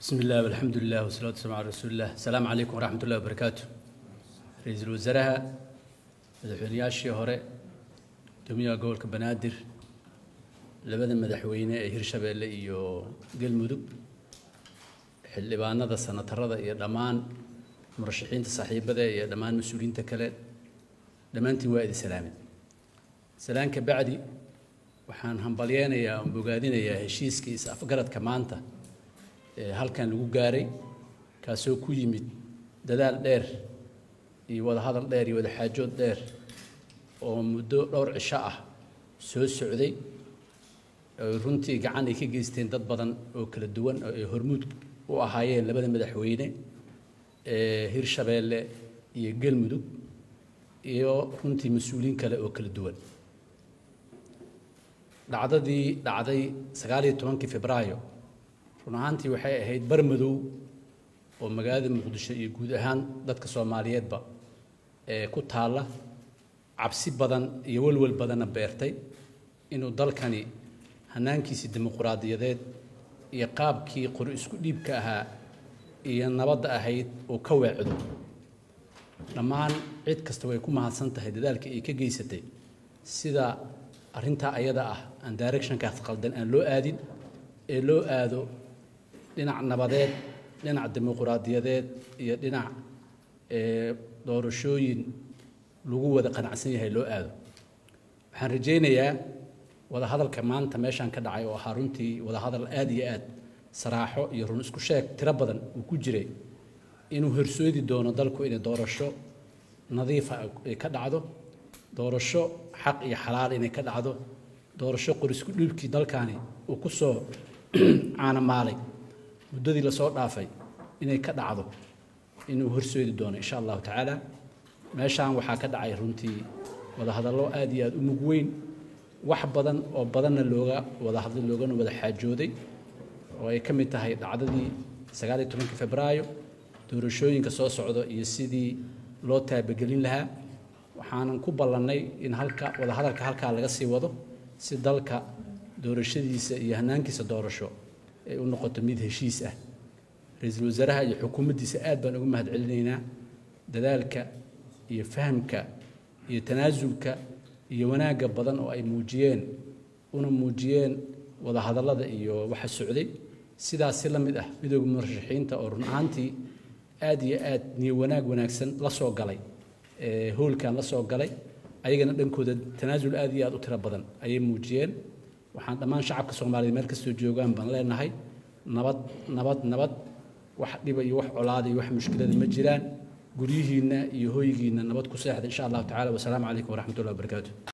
بسم الله والحمد لله والصلاة والسلام على رسول الله السلام عليكم ورحمة الله وبركاته رئيس الوزراء madaxweynayaashii hore guddoomiyaha gobolka banaadir labada madaxweyne ee hirshabeelle iyo galmudug xildhibaanada sanatarada iyo dhammaan murashaxiinta saaxiibada iyo dhammaan mas-uuliyiinta kale dhammaantiin waa idin salaamin salaanka bacdi waxaan hambalyeynayaa oon bogaadinayaa heshiiskii is afgaradka maanta ee halkan lagu gaaray kaasoo ku yimid dadaal dheer iyo wada hadal dheer iyo wada xaajood dheer oo muddo dhowr cisho ah soo socday oy runtii gacan ay ka geysteen dad badan oo kala duwan oo ay hormuud u ahaayeen labada madaxweyne ee hirshabeelle iyo galmudug iyo runtii mas-uuliyiin kale oo kala duwan dhacdadii dhacday sagaal iyo tobankii febraayo run ahaantii waxay ahayd bar madow oo magaalada muqdisho iyo guud ahaan dadka soomaaliyeedba ee ku taalla cabsi badan iyo walwal badanna beertay inuu dalkani hanaankiisii dimuquraadiyadeed iyo qaabkii qori isku dhiibka ahaa iyo nabadda ahayd uu ka weecdo dhammaan cid kasta way ku mahadsan tahay dadaalkii ay ka geysatay sida arrintaa ayada ah aan directionkaas qaldan aan loo aadin ee loo aado dhinac nabadeed dhinac dimuquraadiyadeed iyo dhinac doorashooyin lagu wada qanacsan yahay loo aado waxaan rajaynayaa wada hadalka maanta meeshaan ka dhacay oo ahaa runtii wada hadal aad iyo aad saraaxo iyo run isku sheeg tiro badan uu ku jiray inuu horsoodi doono dalku inay doorasho nadiifa ay ka dhacdo doorasho xaq iyo xalaal inay ka dhacdo doorasho qorisku dhiibkii dalkani uu ku soo caanamaalay muddadii lasoo dhaafay inay ka dhacdo inuu horsoodi doono insha allahu tacaala meeshaan waxaa ka dhacay runtii wadahadallo aad iyo aad u mug weyn wax badan oo badanna looga wada hadlay loogana wada xaajooday oo ay ka mid tahay dhacdadii sagaal iyo tobankii febraayo doorashooyinka soo socdo iyo sidii loo taabagelin lahaa waxaanan ku ballannay in halka wadahadalka halkaa laga sii wado si dalka doorashadiisa iyo hanaankiisa doorasho ay u noqoto mid heshiis ah ra-iisul wasaaraha iyo xukuumaddiisa aad baan ugu mahad celinaynaa dadaalka iyo fahamka iyo tanaasulka iyo wanaagga badan oo ay muujiyeen una muujiyeen wadahadallada iyo waxa socday sidaas si la mid ah midooda murashaxiinta oo run ahaantii aad iyo aad niyo wanaag wanaagsan la soo galay hoolkan la soo galay ayagana dhankooda tanaasul aad iyo aad u tiro badan ayay muujiyeen waxaan dhammaan shacabka soomaaliyeed meel kastoo joogaan baan leenahay nabad nabad nabad wax dhiba iyo wax colaada iyo wax mushkilada ma jiraan guryihiinna iyo hooygiinna nabad ku seexda insha allahu tacala wasalaamu calaykum waraxmat ullahi wabarakaatu